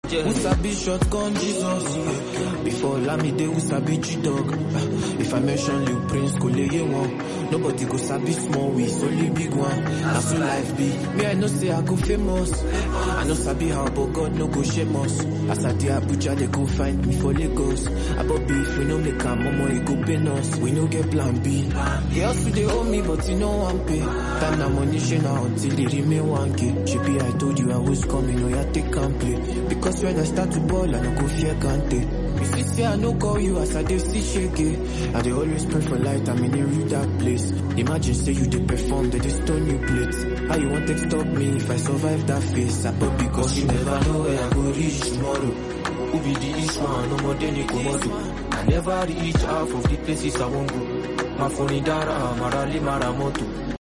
Who sabi shotgun Jesus? Before Lamide, who sabi G-Dog? If I mention Lil Prince, go lay one. Nobody go sabi small ways, only big one. That's so life be. Me, I know say I go famous. I know sabi how, but God no go shame us. As I dey Abuja, they go find me for Lagos. About beef, we no make a mama, it go pain us. We no get plan B. They also they owe me, but you know one pay. Time na money, she now until it remain 1K. She be, I told you I was coming, oh yeah, take and play. Because when I start to ball, I no go fear Kante. You see, say I no call you as I dey see shake. I dey always pray for light, I'm in a real dark place. Imagine say you dey perform, they dey stone you plates. How you want to stop me if I survive that phase? I pop because you never know where I go reach tomorrow. Who be the east one, no more than Komodo. I never reach half of the places I won't go. My phone in Dara, Marali Maramoto.